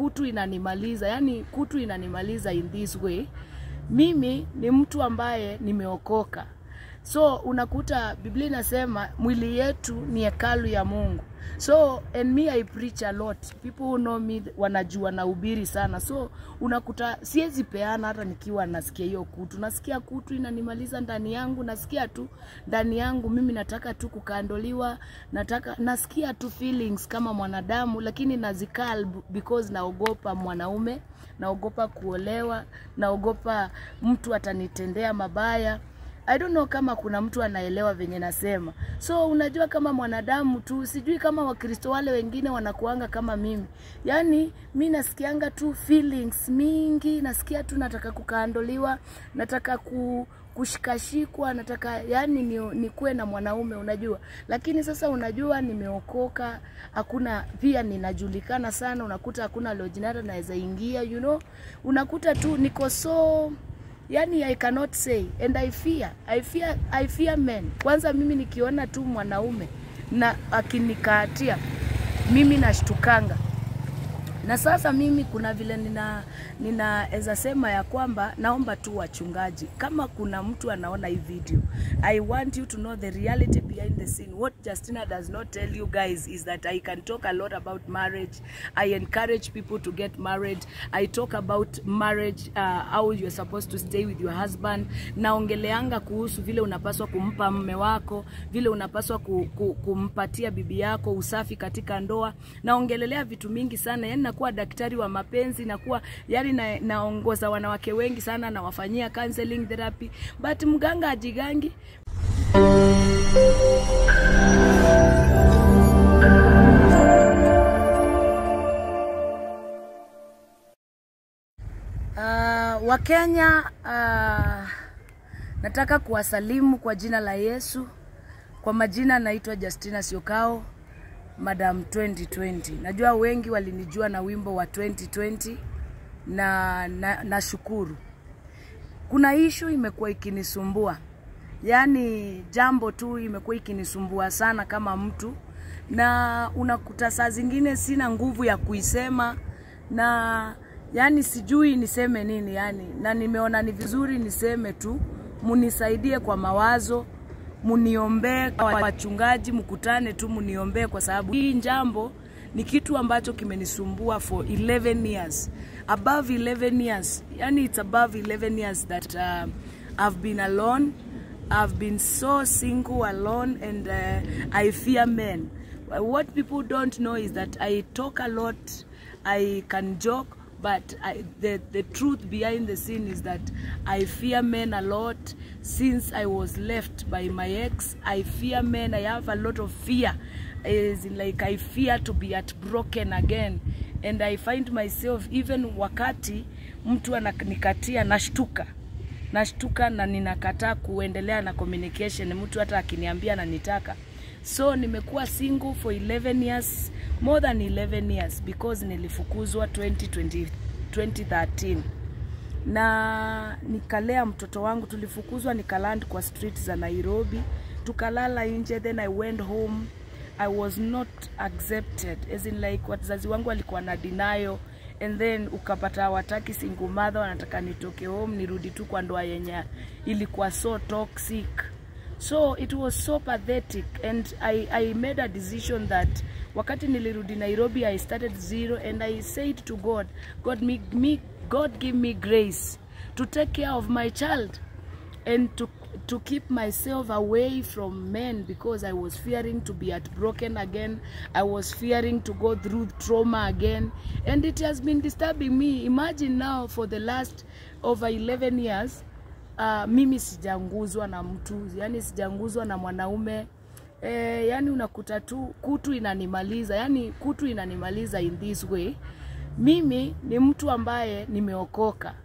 kutu inanimaliza, yani kutu inanimaliza in this way. Mimi ni mtu ambaye nimeokoka, so unakuta Biblia inasema mwili yetu ni hekalu ya Mungu. So and me I preach a lot. People who know me wanajua na ubiri sana. So unakuta siwezi peana hata nikiwa nasikia hiyo kutu. Nasikia kutu inanimaliza ndani yangu, nasikia tu ndani yangu mimi nataka tu kukandoliwa, nataka nasikia tu feelings kama mwanadamu lakini nazikal because naogopa mwanaume, naogopa kuolewa, naogopa mtu atanitendea mabaya. I don't know kama kuna mtu anaelewa venye nasema. So unajua kama mwanadamu tu, sijui kama Wakristo wale wengine wanakuanga kama mimi. Yaani mi nasikianga tu feelings mingi, nasikia tu nataka kukaandoliwa, nataka ku kushikashikwa nataka yani ni, nikuwe na mwanaume unajua lakini sasa unajua nimeokoka hakuna pia ninajulikana sana unakuta hakuna lojinata naweza ingia you know unakuta tu niko so yani I cannot say and I fear I fear I fear men. Kwanza mimi nikiona tu mwanaume na akinikatia mimi nashtukanga na sasa mimi kuna vile nina ninaweza sema ya kwamba naomba tu wachungaji, kama kuna mtu anaona hii video, I want you to know the reality behind the scene. What Justina does not tell you guys is that I can talk a lot about marriage. I encourage people to get married. I talk about marriage, uh, how you're supposed to stay with your husband. Naongeleanga kuhusu vile unapaswa kumpa mme wako, vile unapaswa ku, ku, kumpatia bibi yako, usafi katika ndoa. Naongelelea vitu mingi sana, yani nakuwa daktari wa mapenzi, nakuwa yani na, naongoza wanawake wengi sana, nawafanyia counseling therapy, but mganga ajigangi Uh, Wakenya uh, nataka kuwasalimu kwa jina la Yesu. Kwa majina naitwa Justina Siokao, Madam 2020. Najua wengi walinijua na wimbo wa 2020 na nashukuru na kuna ishu imekuwa ikinisumbua, yaani jambo tu imekuwa ikinisumbua sana kama mtu, na unakuta saa zingine sina nguvu ya kuisema na yani sijui niseme nini yani, na nimeona ni vizuri niseme tu, munisaidie kwa mawazo, muniombee wachungaji, mkutane tu muniombee, kwa sababu hii jambo ni kitu ambacho kimenisumbua for 11 years above 11 years yani it's above 11 years that uh, I've been alone I've been so single alone and uh, I fear men what people don't know is that I talk a lot I can joke but I, the, the truth behind the scene is that I fear men a lot since I was left by my ex I fear men I have a lot of fear is like I fear to be heartbroken again and I find myself even wakati mtu ananikatia nashtuka nashtuka na ninakataa kuendelea na communication mtu hata akiniambia nanitaka so nimekuwa single for 11 years more than 11 years because nilifukuzwa 2020, 2013 na nikalea mtoto wangu tulifukuzwa nikaland kwa street za Nairobi tukalala nje then I went home I was not accepted as in like wazazi wangu walikuwa na denial and then ukapata hawataki single mother, wanataka nitoke home nirudi tu kwa ndoa yenye ilikuwa so toxic so it was so pathetic and I, I made a decision that wakati nilirudi Nairobi I started zero and I said to God God, me, me, God give me grace to take care of my child and to to keep myself away from men because I was fearing to be heartbroken again. I was fearing to go through trauma again. And it has been disturbing me. Imagine now for the last over 11 years, uh, mimi sijanguzwa na mtu, yani sijanguzwa na mwanaume. Eh, yani unakuta tu kutu inanimaliza, yani kutu inanimaliza in this way. Mimi ni mtu ambaye nimeokoka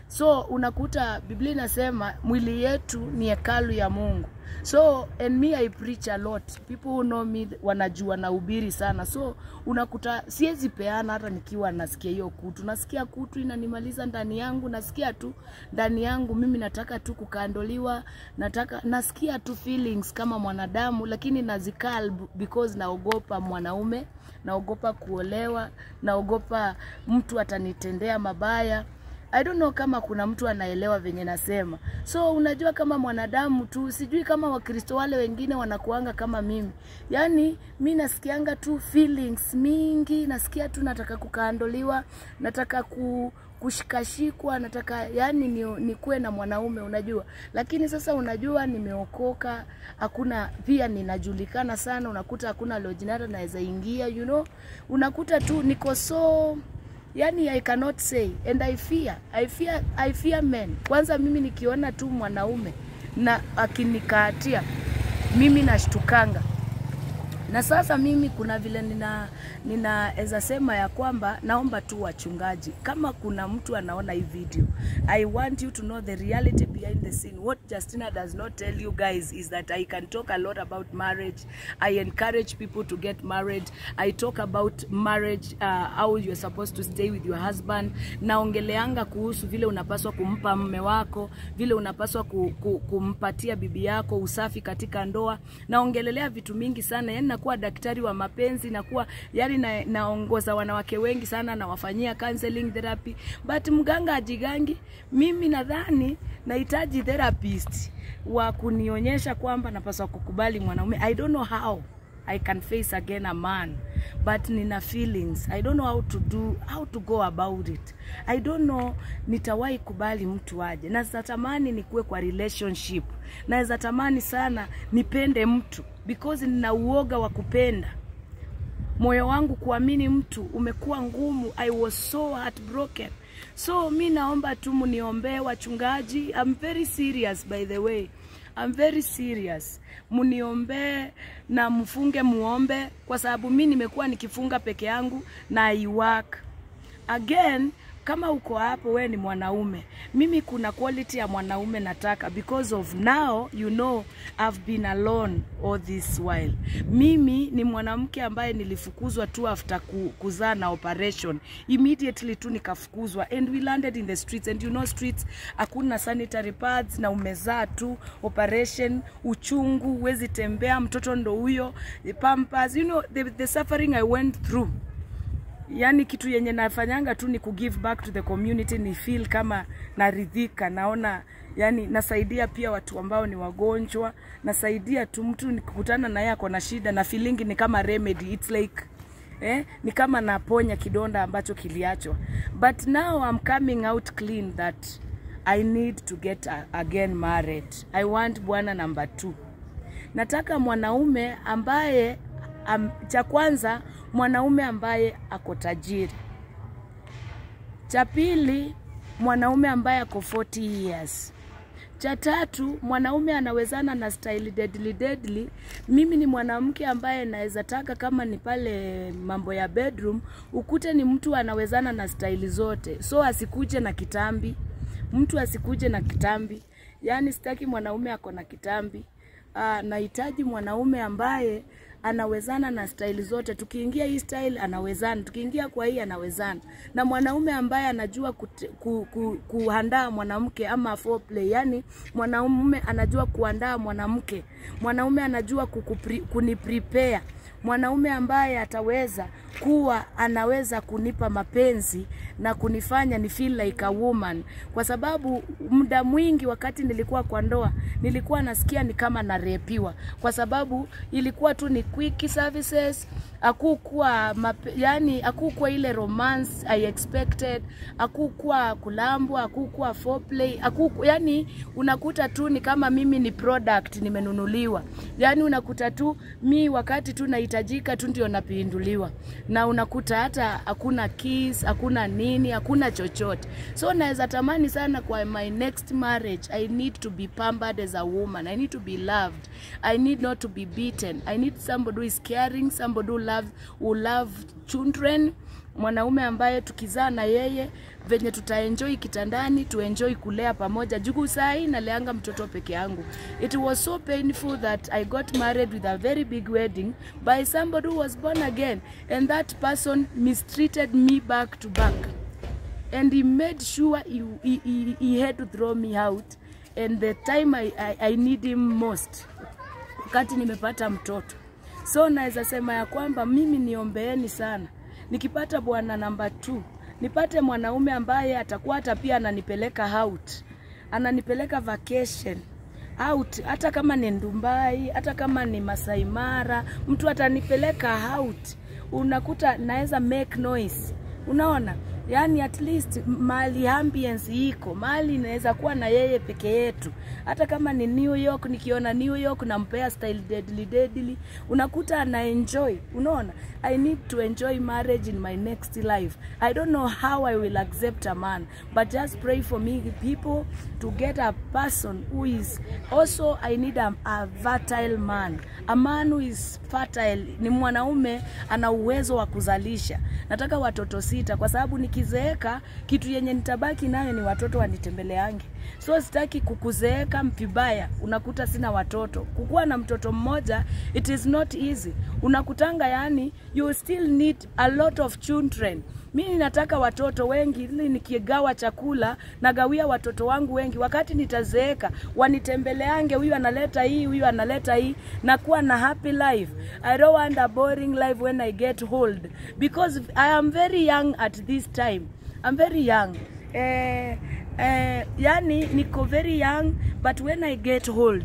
so unakuta biblia inasema mwili yetu ni hekalu ya mungu so and me i preach a lot people who know me wanajua nahubiri sana so unakuta siwezi peana hata nikiwa nasikia hiyo kutu nasikia kutu inanimaliza ndani yangu nasikia tu ndani yangu mimi nataka tu kukandoliwa nataka nasikia tu feelings kama mwanadamu lakini nazikal because naogopa mwanaume naogopa kuolewa naogopa mtu atanitendea mabaya I don't know kama kuna mtu anaelewa venye nasema. So unajua kama mwanadamu tu, sijui kama Wakristo wale wengine wanakuanga kama mimi. Yaani mi nasikianga tu feelings mingi, nasikia tu nataka kukaandoliwa, nataka ku kushikashikwa nataka yani ni, nikuwe na mwanaume unajua lakini sasa unajua nimeokoka hakuna pia ninajulikana sana unakuta hakuna lojinata naweza ingia you know unakuta tu niko so yani i cannot say and i fear i fear i fear men kwanza mimi nikiona tu mwanaume na akinikaatia mimi nashtukanga na sasa mimi kuna vile nina ninaweza sema ya kwamba naomba tu wachungaji kama kuna mtu anaona hii video i want you to know the reality behind the scene what justina does not tell you guys is that i can talk a lot about marriage i encourage people to get married i talk about marriage uh, how you're supposed to stay with your husband naongeleanga kuhusu vile unapaswa kumpa mme wako vile unapaswa ku, ku, kumpatia bibi yako usafi katika ndoa naongelelea vitu mingi sana yani nakuwa daktari wa mapenzi nakuwa yani na, naongoza wanawake wengi sana nawafanyia counseling therapy but mganga ajigangi mimi nadhani nahitaji therapist wa kunionyesha kwamba napaswa kukubali mwanaume i don't know how I can face again a man but nina feelings I don't know how to do how to go about it I don't know nitawahi kubali mtu aje na natamani nikuwe kwa relationship naweza tamani sana nipende mtu because nina uoga wa kupenda moyo wangu kuamini mtu umekuwa ngumu I was so heartbroken so mi naomba tu mniombee wachungaji I'm very serious by the way I'm very serious mniombee na mfunge muombe kwa sababu mi nimekuwa nikifunga peke yangu na I work again kama uko hapo we ni mwanaume mimi kuna quality ya mwanaume nataka because of now you know I've been alone all this while mimi ni mwanamke ambaye nilifukuzwa tu after ku, kuzaa na operation immediately tu nikafukuzwa and we landed in the streets and you know streets hakuna sanitary pads na umezaa tu operation uchungu huwezi tembea mtoto ndo huyo pampers you know the, the suffering I went through yani kitu yenye nafanyanga tu ni kugive back to the community ni feel kama naridhika naona yani nasaidia pia watu ambao ni wagonjwa nasaidia tu mtu nikikutana naye ako na shida na feeling ni kama remedy it's like eh, ni kama naponya kidonda ambacho kiliachwa but now I'm coming out clean that I need to get a, again married I want bwana number two nataka mwanaume ambaye am, cha kwanza mwanaume ambaye ako tajiri cha pili mwanaume ambaye ako 40 years cha tatu mwanaume anawezana na style deadly deadly mimi ni mwanamke ambaye naweza taka kama ni pale mambo ya bedroom ukute ni mtu anawezana na style zote so asikuje na kitambi mtu asikuje na kitambi yaani sitaki mwanaume ako na kitambi uh, nahitaji mwanaume ambaye anawezana na staili zote. Tukiingia hii style anawezana, tukiingia kwa hii anawezana, na mwanaume ambaye anajua kute, ku, ku, kuandaa mwanamke ama foreplay, yani mwanaume anajua kuandaa mwanamke, mwanaume anajua kukupri, kuniprepare mwanaume ambaye ataweza kuwa anaweza kunipa mapenzi na kunifanya ni feel like a woman, kwa sababu muda mwingi wakati nilikuwa kwa ndoa nilikuwa nasikia ni kama narepiwa, kwa sababu ilikuwa tu ni quick services, akukuwa yani, akukuwa ile romance I expected, akukuwa kulambwa, akukuwa foreplay, akuku, yani unakuta tu ni kama mimi ni product nimenunuliwa, yani unakuta tu mi wakati tu nahitajika tu ndio napinduliwa, na unakuta hata hakuna kiss, hakuna nini, hakuna chochote. So naweza tamani sana kwa my next marriage, I need to be pampered as a woman, I need to be loved, I need not to be beaten, I need somebody who is caring, somebody who loves, who love children mwanaume ambaye tukizaa na yeye venye tutaenjoy kitandani tuenjoy kulea pamoja juu saa hii naleanga mtoto peke yangu it was so painful that i got married with a very big wedding by somebody who was born again and that person mistreated me back to back and he made sure he, he, he, he had to throw me out and the time I, I, I need him most wakati nimepata mtoto so naweza sema ya kwamba mimi niombeeni sana nikipata bwana namba 2 nipate mwanaume ambaye atakuwa hata pia ananipeleka out ananipeleka vacation out hata kama ni Ndumbai hata kama ni Masai Mara mtu atanipeleka out unakuta naweza make noise unaona yani at least mali ambience iko mali inaweza kuwa na yeye peke yetu hata kama ni New York nikiona New York nampea style deadly deadly unakuta ana enjoy unaona I need to enjoy marriage in my next life I don't know how I will accept a man but just pray for me people to get a person who is also I need a, a fertile man a man who is fertile ni mwanaume ana uwezo wa kuzalisha nataka watoto sita kwa sababu nikizeeka kitu yenye nitabaki nayo ni watoto wanitembeleange so sitaki kukuzeeka vibaya unakuta sina watoto kukuwa na mtoto mmoja it is not easy unakutanga yani you still need a lot of children mi nataka watoto wengi ili nikigawa chakula nagawia watoto wangu wengi wakati nitazeeka wanitembeleange huyu analeta hii huyu analeta hii nakuwa na happy life i don't want a boring life when i get old because i am very young at this time i'm very young eh, eh, yani niko very young but when i get old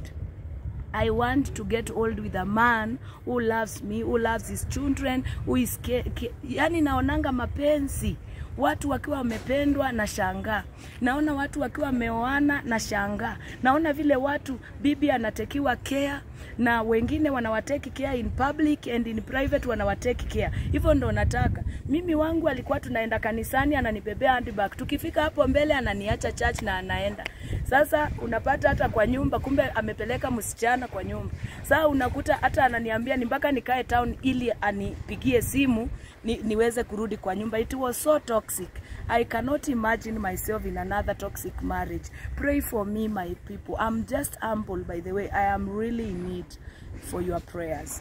I want to get old with a man who loves me, who loves his children, who is ke, ke, yani naonanga mapenzi watu wakiwa wamependwa na shangaa naona watu wakiwa wameoana na shangaa naona vile watu bibi anatekiwa care na wengine wanawateki care in public and in private wanawateki care hivyo ndo nataka mimi wangu alikuwa tunaenda kanisani ananibebea handbag tukifika hapo mbele ananiacha church na anaenda sasa unapata hata kwa nyumba kumbe amepeleka msichana kwa nyumba saa unakuta hata ananiambia ni mpaka nikae town ili anipigie simu ni, niweze kurudi kwa nyumba it was so toxic i cannot imagine myself in another toxic marriage pray for me my people i'm just humble by the way i am really in need for your prayers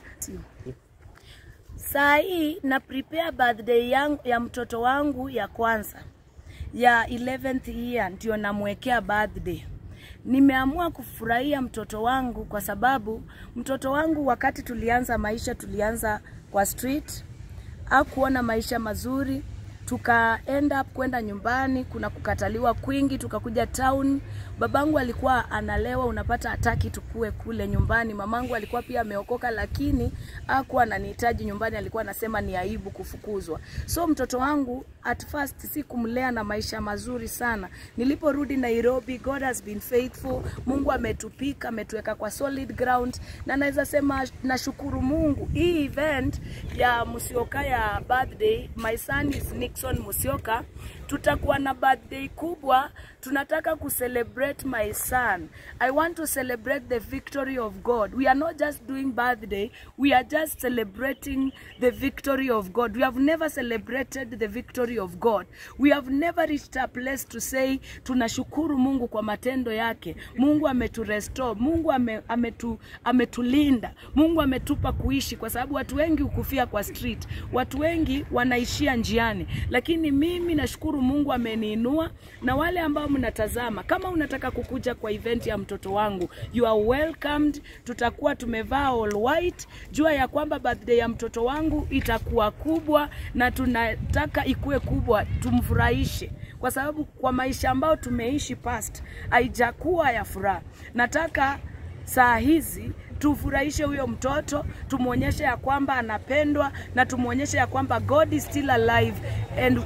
saa hii na prepare birthday yangu, ya mtoto wangu ya kwanza ya 11th year ndio namwekea birthday nimeamua kufurahia mtoto wangu kwa sababu mtoto wangu wakati tulianza maisha tulianza kwa street hakuona maisha mazuri tuka end up kwenda nyumbani kuna kukataliwa kwingi tukakuja town babangu alikuwa analewa unapata hataki tukue kule nyumbani mamangu alikuwa pia ameokoka lakini hakuwa ananihitaji nyumbani alikuwa anasema ni aibu kufukuzwa so mtoto wangu at first si kumlea na maisha mazuri sana niliporudi nairobi god has been faithful mungu ametupika ametuweka kwa solid ground na naweza sema nashukuru mungu hii event ya musioka ya birthday my son is nixon musioka tutakuwa na birthday kubwa tunataka kucelebrate my son i want to celebrate the victory of god we are not just doing birthday we are just celebrating the victory of god we have never celebrated the victory of god we have never reached a place to say tunashukuru mungu kwa matendo yake mungu ameturestore mungu ame, ametu, ametulinda mungu ametupa kuishi kwa sababu watu wengi hukufia kwa street watu wengi wanaishia njiani lakini mimi nashukuru mungu ameniinua na wale ambao mnatazama kama unataka kukuja kwa event ya mtoto wangu you are welcomed tutakuwa tumevaa all white jua ya kwamba birthday ya mtoto wangu itakuwa kubwa na tunataka ikuwe kubwa tumfurahishe kwa sababu kwa maisha ambayo tumeishi past haijakuwa ya furaha nataka saa hizi tufurahishe huyo mtoto tumwonyeshe ya kwamba anapendwa na tumwonyeshe ya kwamba god is still alive and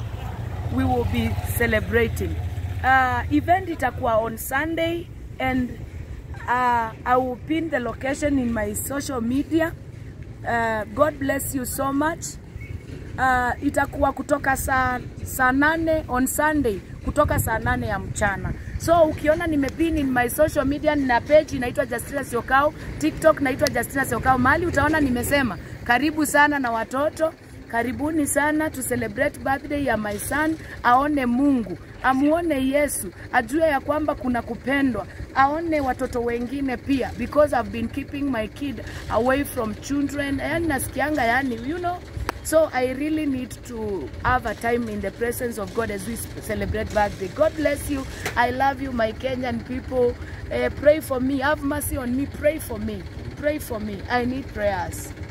we will be celebrating uh, event itakuwa on sunday and uh, i will pin the location in my social media uh, god bless you so much uh, itakuwa kutoka saa saa nane on sunday kutoka saa nane ya mchana so ukiona nimepin in my social media nina page inaitwa justina siokao tiktok naitwa justina siokao mahali utaona nimesema karibu sana na watoto karibuni sana to celebrate birthday ya my son, aone Mungu, amuone Yesu, ajue ya kwamba kuna kupendwa, aone watoto wengine pia, because I've been keeping my kid away from children, yani nasikianga yani, you know So I really need to have a time in the presence of God as we celebrate birthday. God bless you. I love you, my Kenyan people. Uh, pray for me. Have mercy on me. Pray for me. Pray for me. I need prayers.